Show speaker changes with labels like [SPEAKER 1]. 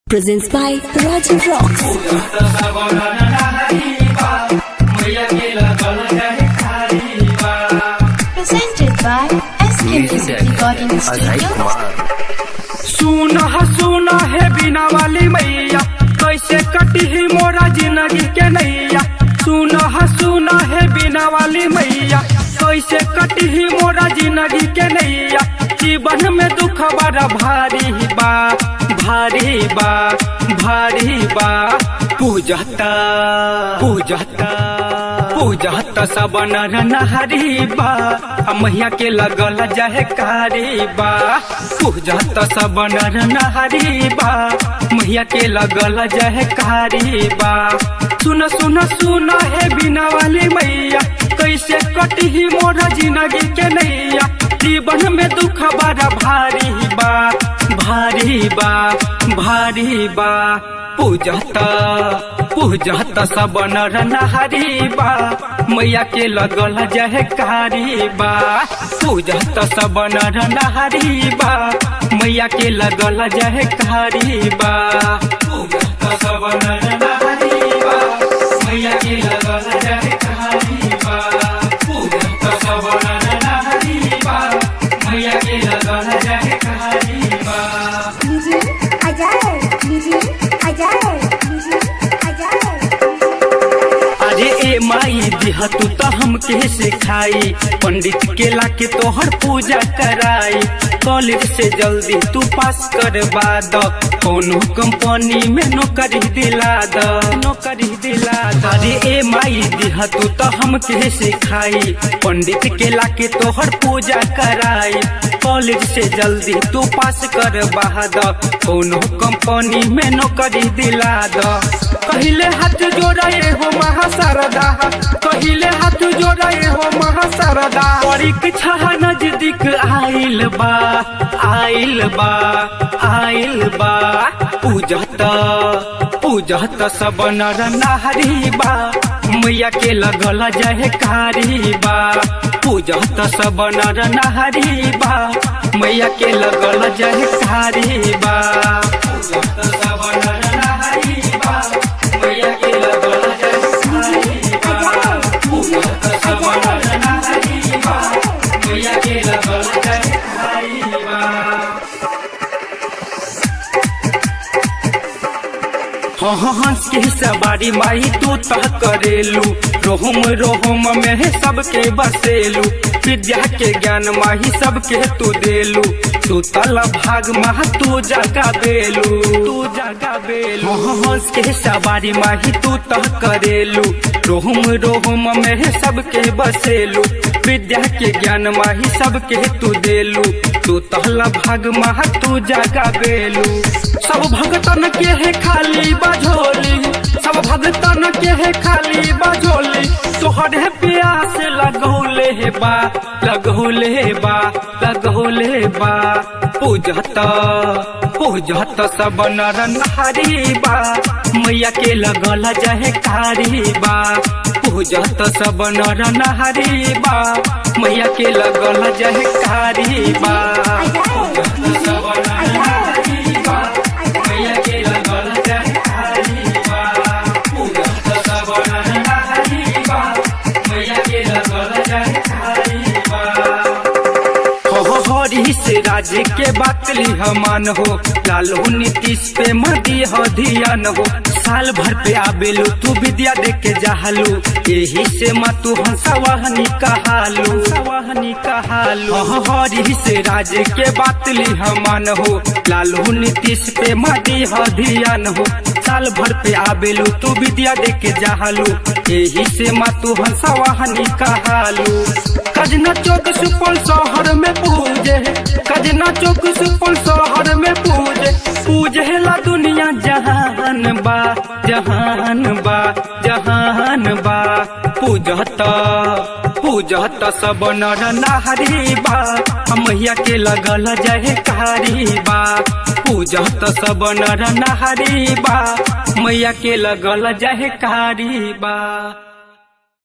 [SPEAKER 1] Presents by Rajiv Rocks.
[SPEAKER 2] Presented by SK Music Recording Studio.
[SPEAKER 3] सुन सुन है बिना वाली मैया कैसे कटी ही मोरा जिंदगी के नैया सुन सुन है बिना वाली मैया कैसे कटी ही मोरा जिंदगी के नैया जीवन में दुख बड़ा भारी बा भारी बा भारी बा पूजता पूजता पूजता सब नर नहरी बा आ मैया के लगल जहे कारी बा पूजता सब नर नहरी बा मैया के लगल जहे कारी बा सुन सुन सुन है बिना वाली मैया कैसे कटी ही मोरा जिंदगी के नैया जीवन में दुख बड़ा भारी बा भारी बा भारी बा पूजता पूजता सब नर नहरी बा मैया के लगल जहे कारी बा पूजता सब नर नहरी बा मैया के लगल जहे कारी बा पूजता सब नर नहरी बा मैया के लगल जहे कारी बा पूजता सब नर नहरी बा मैया के लगल जहे कारी बा
[SPEAKER 4] DJ Ajael, DJ Ajael, DJ Ajael.
[SPEAKER 3] अरे ए माई दिह तू तो हमके सिखाई पंडित के लाके तोहर पूजा कराई कॉलेज से जल्दी तू पास करवा द कोनो कंपनी में नौकरी दिला द नौकरी दिला द अरे ए माई दिह तू तो हमके सिखाई पंडित के लाके तोहर पूजा कराई कॉलेज से जल्दी तू पास करवा द कोनो कंपनी में नौकरी दिला द पहले हाथ जोड़े हो महासारदा पहले हाथ जोड़े हो महासारदा परीक्षा नजदीक आइल बा आइल बा आइल बा पूजत पूजत सब नर नारी बा मैया के लगल जय कारी बा पूजत सब नर नारी बा मैया के लगल जय कारी बा पूजत सब नर नारी बा मैया के लगल जय कारी बा पूजत सब नर नारी बा मैया के लगल जय कारी बा हाँ हाँ हंस के सवारी माई तू तह करेलू रोहम रोहम में है सबके बसेलू विद्या के ज्ञान माही सबके तू देलू तू तल भाग मह तू जगा बेलू तू जगा बेलू हाँ हाँ हंस के सवारी माही तू तह करेलू रोहम रोहम में है सबके बसेलू विद्या के ज्ञान माही सबके तू देलू तू तहला भाग मह तू जगा बेलू सब भगतन के है खाली बाझोली सब भगतन के है खाली बाझोली तोहरे प्यास लगौले हे बा लगौले बा लगौले बा पूजत पूजत सब नर नारी बा मैया के लगल जहे कारी बा पूजत सब नर नारी बा मैया के लगल जहे कारी बा पूजत सब नर नारी बा मैया के लगल जहे कारी बा पूजत सब नर नारी बा मैया के लगल जहे कारी बा हो हरी से राज के बात ली हमान हो लालू नीतीश पे मदी हो धियान हो साल भर पे आबेलू तू विद्या दे के जाहलू यही से माँ तू हंसवाहनी कहालू हंसवाहनी कहालू हो हरी से राज के बात ली हमान हो लालू नीतीश पे मदी हो धियान हो साल भर पे आबेलू तू विद्या दे के जाहलू यही से माँ तू हंसवाहनी कहालू कजना चौक सुपौल शहर में पूजे कजना चौक सुपौल शहर में पूजे पूजे ला दुनिया जहान बा जहान बा जहान बा पूजत पूजत सब नर नारी बा मैया के लगल जय कारी बा पूजत सब नर नारी बा मैया के लगल जय कारी बा